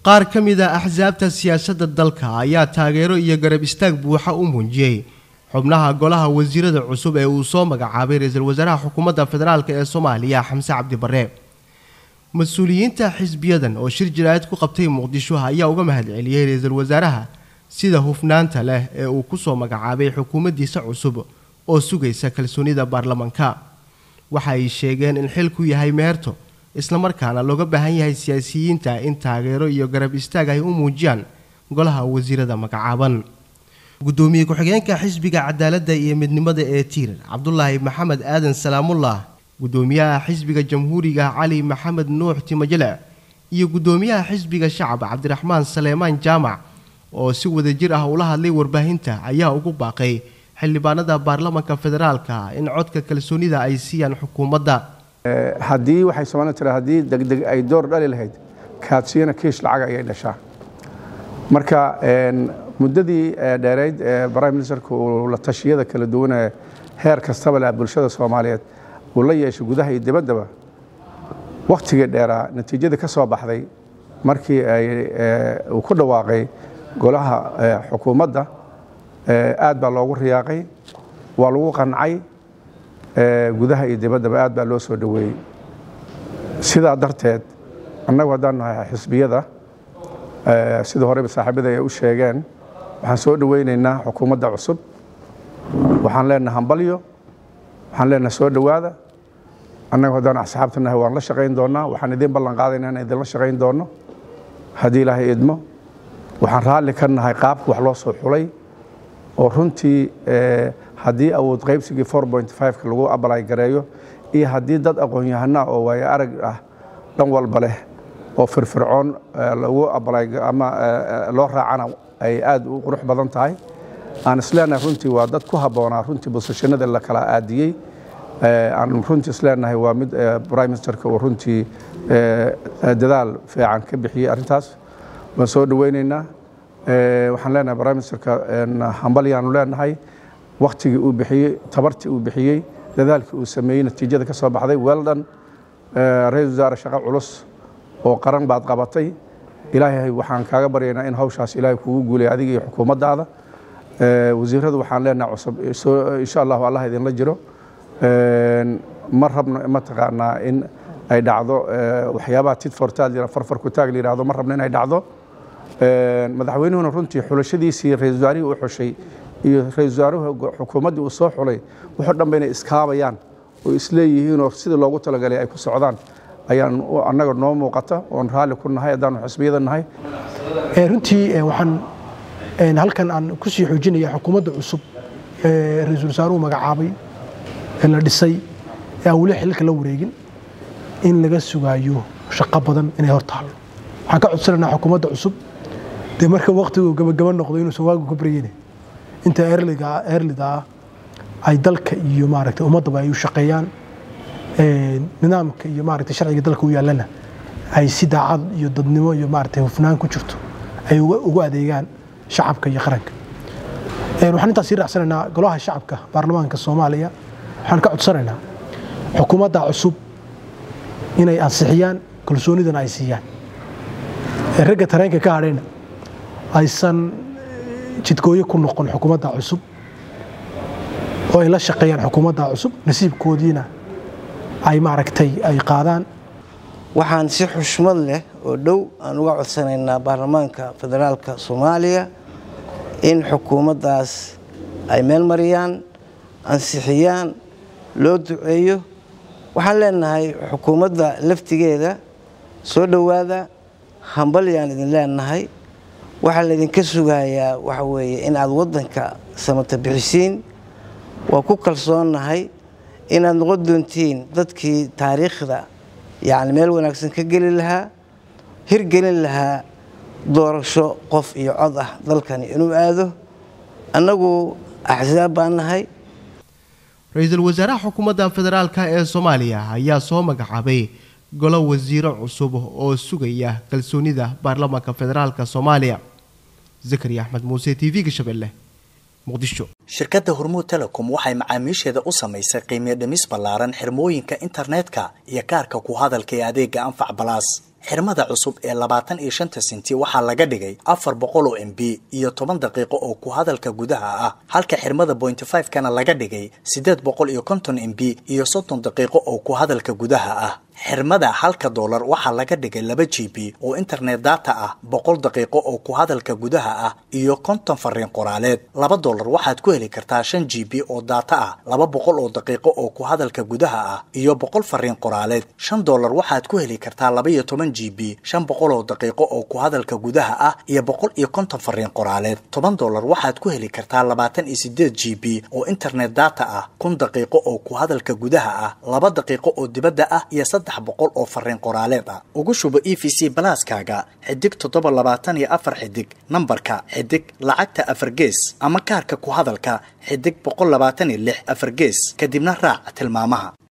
qaar ka mid a axsaabta siyaasadda dalka ayaa taageero iyo garab istaag buuxa u muujiyey xubnaha golaha wasiirada cusub ee uu soo magacaabay ra-iisul wasaaraha xukuumadda federaalk ee soomaaliya xamse cabdi barre mas-uuliyiinta xisbiyadan oo shir jaraa'id ku qabtay muqdisho ayaa uga mahadceliyey ra-iisul wasaaraha sida hufnaanta leh ee uu ku soo magacaabay xukuumaddiisa cusub oo sugaysa kalsoonida baarlamaanka waxa ay sheegeen in xilku yahay meerto islamarkaana looga baahan yahay siyaasiyiinta in taageero iyo garab istaag ay u muujiyaan golaha wasiirada magacaaban gudoomiye ku-xigeenka xisbiga cadaaladda iyo midnimada ee tiir cabdulaahi maxamed aadan salaamullah gudoomiyaha xisbiga jamhuuriga cali maxamed nuux timajele iyo gudoomiyaha xisbiga shacab cabdiraxmaan saleemaan jaamac oo si wadajir ah ula hadlay warbaahinta ayaa ugu baaqay xildhibaanada baarlamanka federaalka in codka kalsoonida ay siiyaan xukuumadda haddii waxay soomaalida tira haddii degdeg ay door dhali lahayd kaadsiyana kiish lacag ayay dhashaa marka muddadii dheerayd ee prime ministerka uu la tashiyada kala duwan ee heer kastaba leh bulshada soomaaliyeed uu la yeeshay gudaha iyo dibaddaba wakhtigii dheeraa natiijadii ka soo baxday markii uu ku dhawaaqay golaha xukuumadda aad baa loogu riyaaqay waa lagu qancay gudaha iyo dibaddaba aad baa loo soo dhoweeyey sidaa darteed annagu haddaan nahay xisbiyada sida horeba saaxiibada ay u sheegeen waxaan soo dhoweynaynaa xukuumadda cusub waxaan leenahay hambalyo waxaan leenahay soo dhowaada annagu haddaan asxaabta nahay waan la shaqayn doonnaa waxaan idiin ballan qaadaynaa inaan idinla shaqayn doonno haddii ilaahay idmo waxaan raalli ka nahay qaabka wax loo soo xulay oo runtii haddii awood qaybsigii ka lagu abalay gareeyo iyo haddii dad aqoon-yahanaa oo waayo arag ah dhan walba leh oo firfircoon lagu abalay ama loo raacana ay aad u qurux badan tahay aan isleenahay runtii waa dad ku habboonaa runtii bosashanada la kala aadiyey aan runtii isleenahay waa mid prime ministerka uu runtii dadaal fiican ka bixiyey arrintaas waan soo dhoweynaynaa waxaan leenahay prime ministerka hambalyaanu leenahay waktigii uu bixiyey tabartii uu bixiyey dadaalkii uu sameeyey natiijada ka soo baxday weldon ra-isul wasaare shaqo culus oo qaran baad qabatay ilaahay waxaan kaaga baryaynaa in hawshaas ilaahay kugu guulay adiga iyo xukuumaddaada wasiiradu waxaan leenahay cusub insha allahu allah idinla jiro ma rabno mataqaanaa in ay dhacdo waxyaabaha tidfortaad farfarku taag la yidhahdo ma rabno in ay dhacdo madaxweynuhuna runtii xulashadiisii ra-isul wasaarihii uu xushay iyo ra-isul wasaaruhu xukuumaddii uu soo xulay wuxuu dhanba inay iskaabayaan oo isleeyihiinoo sidii loogu talagalay ay ku socdaan ayaan annaga noo muuqata oon raalli ku nahay haddaanu xisbiyada nahay runtii waxaan halkan aan ku sii xoojinaya xukuumadda cusub ee ra-iisul wasaaruhu magacaabay ee la dhisay ee aan weli xilka la wareegin in laga sugaayo shaqo badan inay hor taalo waxaan ka codsanaynaa xukuumadda cusub dee marka waktigu gabagaba noqdo inuusan waagu ka baryeyne inta eerlida ah ay dalka iyo maaragtay ummaddaba ay u shaqeeyaan nidaamka iyo maaragtay sharciga dalka u yaallana ay si daacad iyo dadnimo iyo maaragtay hufnaan ku jirto ay ugu adeegaan shacabka iyo qaranka waxaan intaas sii raacsanaynaa golaha shacabka baarlamaanka soomaaliya waxaan ka codsanaynaa xukuumadda cusub inay ansixiyaan kalsoonidana ay siiyaan ragga tareenka ka hadhayna aysan jidgooyo ku noqon xukuumadda cusub oo ay la shaqeeyaan xukuumadda cusub nasiibkoodiina ay maaragtay ay qaadaan waxaan si xushmad leh oo dhow aan uga codsanaynaa baarlamaanka federaalka soomaaliya in xukuumaddaas ay meel mariyaan ansixiyaan loo duceeyo waxaan leenahay xukuumadda laftigeeda soo dhowaada hambalyaan idin leenahay waxaa laydinka sugayaa waxa weeye in aad waddanka samata bixisiin waa ku kalsoonnahay inaad noqon doontiin dadkii taariikhda yacni meel wanaagsan ka geli lahaa hirgelin lahaa doorasho qof iyo cod ah dalkani inuu aado annagu axsaab baan nahay ra-iisul wasaaraha xukuumadda federaalk ee soomaaliya ayaa soo magacaabay golo wasiiro cusub oo sugaya kalsoonida baarlamaanka federaalk soomaaliya zakariya axmed muuse t v-ga shabeelle muqdisho shirkadda hormuud telecom waxay macaamiisheeda u samaysay qiimiyo dhimis ballaaran xirmooyinka internetka iyo kaarka ku hadalka ee adeega anfac balaas xirmada cusub ee labaatan iyo shanta senti waxaa laga dhigay afar boqol oo m b iyo toban daqiiqo oo ku hadalka gudaha ah halka xirmada bointy five kana laga dhigay siddeed boqol iyo konton m b iyo soddon daqiiqo oo ku hadalka gudaha ah xirmada halka doolar waxaa laga dhigay laba g b oo internet data ah boqol daqiiqo oo ku hadalka gudaha ah iyo konton fariin qoraaleed laba doolar waxaad ku heli kartaa shan g b oo data ah laba boqol oo daqiiqo oo ku hadalka gudaha ah iyo boqol fariin qoraaleed shan doolar waxaad ku heli kartaa laba iyo toban g b shan boqol oo daqiiqo oo ku hadalka gudaha ah iyo boqol iyo konton fariin qoraaleed toban doolar waxaad ku heli kartaa labaatan iyo sideed g b oo internet data ah kun daqiiqo oo ku hadalka gudaha ah laba daqiiqo oo dibadda ah iyo saddex boqol oo fariin qoraaleed ah ugu shubo e v c balaaskaaga xidig toddoba labaatan iyo afar xidig nambarka xidig lacagta afar gees ama kaarka ku hadalka xidig boqol labaatan iyo lix afar gees kadibna raac tilmaamaha